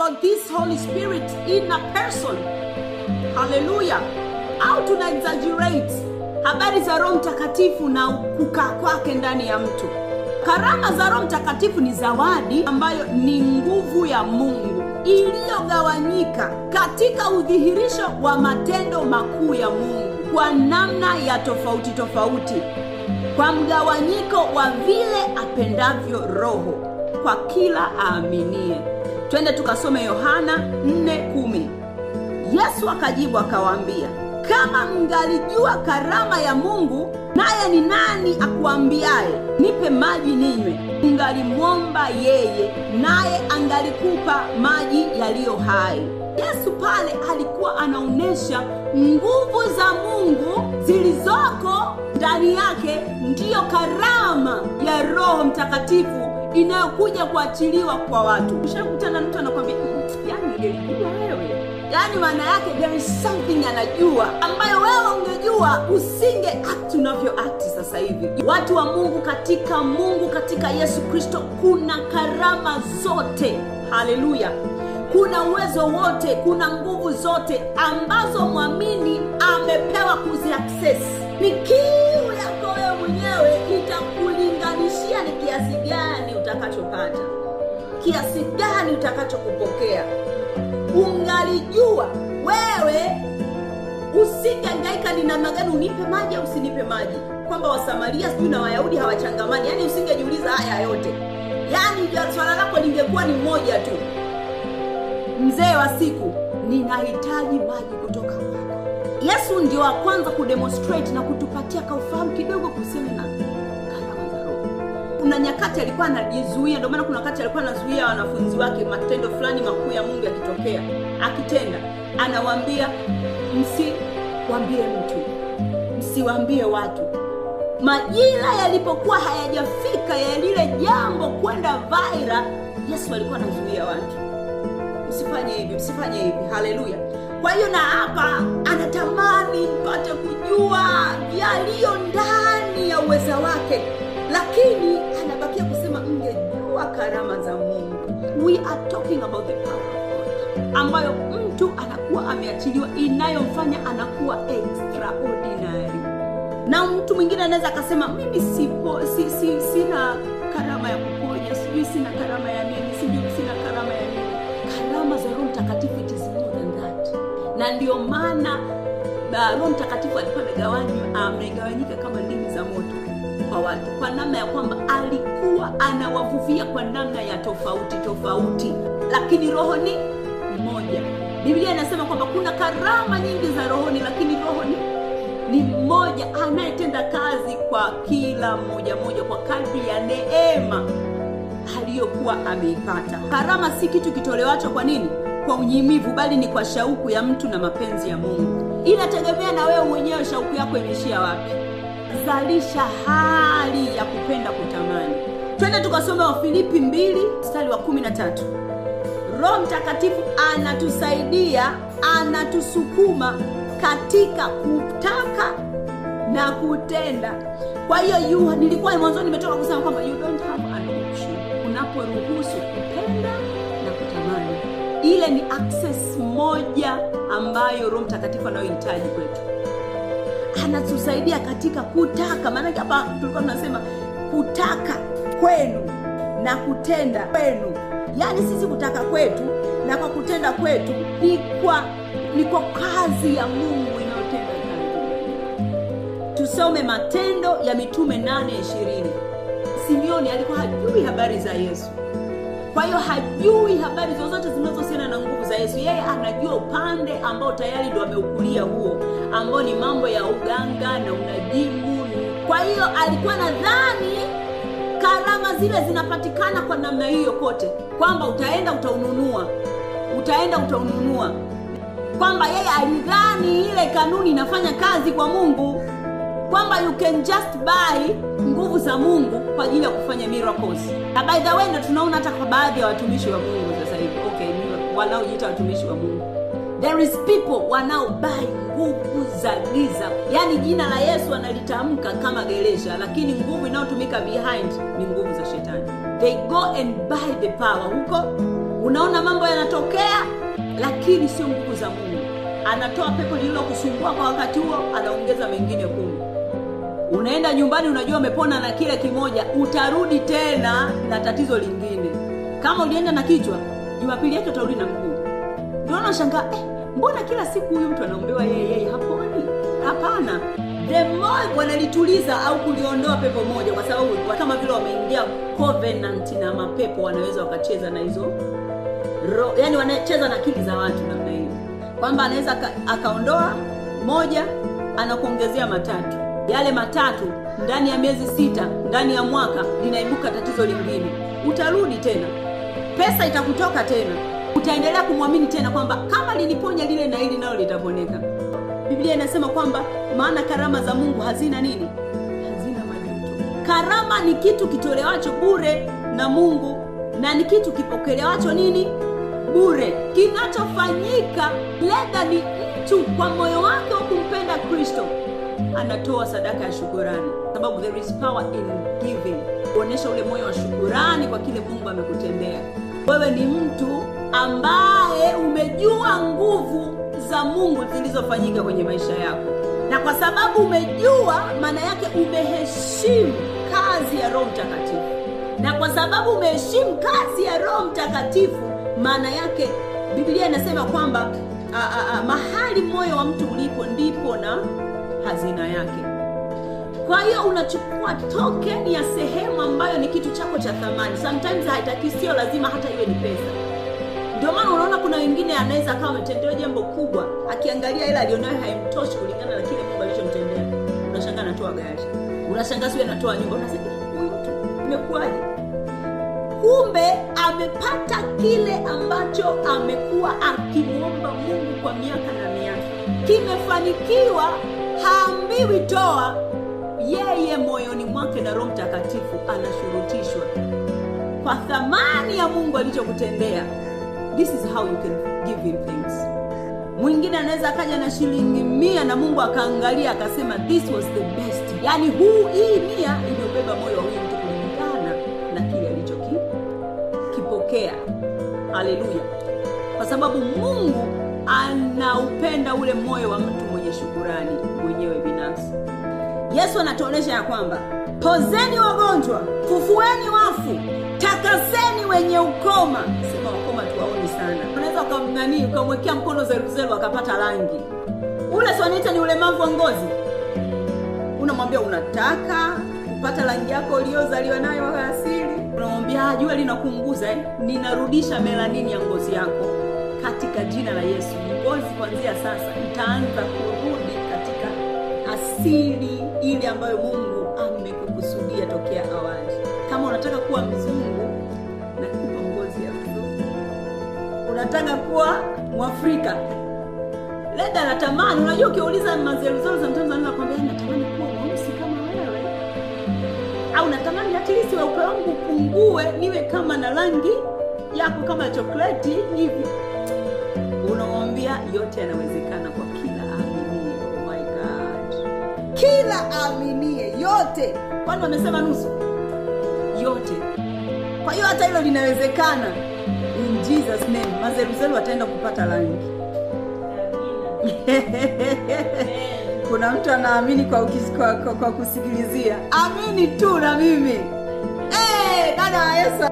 about this holy spirit in a person haleluya au tuna exaggerate habari za roho mtakatifu na kukaa kwake ndani ya mtu karama za roho mtakatifu ni zawadi ambayo ni nguvu ya mungu iliyogawanyika katika udhihirisho wa matendo makuu ya mungu kwa namna ya tofauti tofauti kwa mgawanyiko wa vile apendavyo roho kwa kila aaminie twende tukasome yohana 4:10 yesu akajibu akawaambia kama mngalijua karama ya mungu naye ni nani akuambiaye nipe maji ninywe mngalimwomba yeye naye angalikupa maji yaliyo hai yesu pale alikuwa anaonyesha nguvu za mungu zilizoko ndani yake ndiyo karama ya roho mtakatifu inayokuja kuachiliwa kwa watu ushakutana mtu anakwambia yani ungelijua wewe yaani maana yake there is something anajua ambayo wewe ungejua usinge act unavyo akti sasa hivi watu wa mungu katika mungu katika yesu kristo kuna karama zote haleluya kuna uwezo wote kuna nguvu zote ambazo mwamini amepewa kuziakses ni kiu yako wewe mwenyewe itakulinganishia ni kiasi gani utakachopata kiasi gani utakachokupokea ungalijua wewe usingeangaika ni namna gani unipe maji au usinipe maji kwamba wasamaria sijui na wayahudi hawachangamani yaani usingejiuliza haya yote yaani swala lako lingekuwa ni moja tu mzee wa siku ninahitaji maji kutoka kwako yesu ndio wa kwanza kudemonstrate na kutupatia kaufahamu kidogo kuhusiana na karama za roho kuna nyakati alikuwa anajizuia ndio maana kuna wakati alikuwa anazuia wanafunzi wake matendo fulani makuu ya mungu yakitokea akitenda anawaambia msiwambie mtu msiwambie watu majira yalipokuwa hayajafika ya lile jambo kwenda vaira yesu alikuwa anazuia watu msifanye hivi msifanye hivi haleluya kwa hiyo na hapa anatamani mpate kujua yaliyo ndani ya uweza wake lakini anabakia kusema mngejua karama za mungu we are talking about the power of God ambayo mtu anakuwa ameachiliwa inayomfanya anakuwa extraordinary na mtu mwingine anaweza akasema mimi sipo si, si, sina karama ya kuponya sijui sina karama ya nini sijui sina karama ya nini karama za roho mtakatifu it is more than that na ndio maana roho mtakatifu alikuwa amegawanyika kama ndimi za moto kwa watu kwa namna ya kwamba alikuwa anawavuvia kwa namna ya tofauti tofauti lakini roho ni mmoja biblia inasema kwamba kuna karama nyingi za rohoni lakini roho ni ni mmoja anayetenda kazi kwa kila mmoja mmoja kwa kadri ya neema aliyokuwa ameipata karama si kitu kitolewacho kwa nini kwa unyimivu bali ni kwa shauku ya mtu na mapenzi ya mungu inategemea na wewe mwenyewe shauku yako imeishia wapi zalisha hali ya kupenda kutamani twende tukasoma wafilipi 2 mstari wa 13 roho mtakatifu anatusaidia anatusukuma katika kutaka na kutenda kwa hiyo yu nilikuwa mwanzoni nimetoka kusema kwamba you don't have an option unaporuhusu kupenda na kutamani ile ni access moja ambayo roho mtakatifu anayohitaji kwetu anatusaidia katika kutaka maanake hapa tulikuwa tunasema kutaka kwenu na kutenda kwenu yaani sisi kutaka kwetu na kwa kutenda kwetu ni kwa ni kwa kazi ya mungu inayotenda tusome matendo ya mitume 8 simeoni alikuwa hajui habari za yesu kwa hiyo hajui habari zozote zinazohusiana na nguvu za yesu yeye anajua upande ambao tayari ndo ameukulia huo ambao ni mambo ya uganga na unajimu kwa hiyo alikuwa nadhani karama zile zinapatikana kwa namna hiyo kote kwamba utaenda utaununua utaenda utaununua kwamba yeye alidhani ile kanuni inafanya kazi kwa mungu kwamba you can just buy nguvu za mungu kwa ajili ya kufanya miracles na by the way na tunaona hata kwa baadhi ya watumishi wa mungu sasa hivi okay ni wanaojiita watumishi wa mungu there is people wanaobai nguvu za giza yaani jina la yesu analitamka kama geresha lakini nguvu inayotumika behind ni nguvu za shetani they go and buy the power huko unaona mambo yanatokea lakini sio nguvu za mungu anatoa pepo lililokusumbua kwa wakati huo anaongeza mengine kumi unaenda nyumbani unajua umepona na kile kimoja utarudi tena na tatizo lingine kama ulienda na kichwa jumapili yake utarudi na mguu ndio unashangaa eh, mbona kila siku huyu mtu anaombewa yeye yeye haponi hapana the more wanalituliza au kuliondoa pepo moja kwa sababu kama vile wameingia covenant na mapepo wanaweza wakacheza na hizo ro, yani wanacheza na akili za watu namna hiyo kwamba anaweza aka- akaondoa moja anakuongezea matatu yale matatu ndani ya miezi sita ndani ya mwaka linaibuka tatizo lingine utarudi tena pesa itakutoka tena utaendelea kumwamini tena kwamba kama liliponya lile na hili nalo litaponeka biblia inasema kwamba maana karama za mungu hazina nini hazina majuto karama ni kitu kitolewacho bure na mungu na ni kitu kipokelewacho nini bure kinachofanyika leda ni mtu kwa moyo wake wa kumpenda kristo anatoa sadaka ya shukurani sababu there is power in giving kuonyesha ule moyo wa shukurani kwa kile mungu amekutendea wewe ni mtu ambaye umejua nguvu za mungu zilizofanyika kwenye maisha yako na kwa sababu umejua maana yake umeheshimu kazi ya roho mtakatifu na kwa sababu umeheshimu kazi ya roho mtakatifu maana yake biblia inasema kwamba a, a, a, mahali moyo wa mtu ulipo ndipo na hazina yake kwa hiyo unachukua token ya sehemu ambayo ni kitu chako cha thamani sometimes haitaki sio lazima hata iwe ni pesa ndio maana unaona kuna wengine anaweza akawa ametendewa jambo kubwa akiangalia ile alionayo haimtoshi kulingana na kile mungu alichomtendea unashangaa anatoa gari unashangaa siu anatoa nyumba unasema huyu mtu imekuwaje kumbe amepata kile ambacho amekuwa akimwomba mungu kwa miaka na miaka kimefanikiwa haambiwi toa yeye moyoni mwake na roho mtakatifu anashurutishwa kwa thamani ya mungu alichokutendea this is how you can give him things mwingine anaweza akaja na shilingi mia na mungu akaangalia akasema this was the best yaani huu hii mia imeubeba moyo wa huyu mtu kulingana na kile alichokipokea haleluya kwa sababu mungu anaupenda ule moyo wa mtu mwenye shukurani mwenyewe binafsi yesu anatuonyesha ya kwamba pozeni wagonjwa fufueni wafu takaseni wenye ukoma sema wakoma tuwaoni sana unaweza ukamnanii ukamwekea mkono zeruzeru akapata rangi ule swanaita ni ulemavu wa ngozi unamwambia unataka kupata rangi yako uliyozaliwa nayo wa asili unamwambia "Ah, jua linakuunguza eh? ninarudisha melanini ya ngozi yako katika jina la yesu ngozi kuanzia sasa itaanza kurudi katika asili ile ambayo mungu amekukusudia tokea awali kama unataka kuwa mzungu nakupa ngozi ya mzungu unataka kuwa mwafrika leda natamani unajua ukiuliza mazeruzeru sometimes wanaweza kwambia natamani kuwa mweusi kama wewe au natamani hatilisi weupe wangu upungue niwe kama na rangi yako kama chokleti hivi unamwambia yote yanawezekana kwa kila aminie oh my God. kila aminie yote kwani wamesema nusu yote kwa hiyo hata hilo linawezekana in jesus name mazeruzeru wataenda kupata rangi kuna mtu anaamini kwa, ukis- kwa, kwa, kwa kusikilizia amini tu na mimi hey, dada wa yesu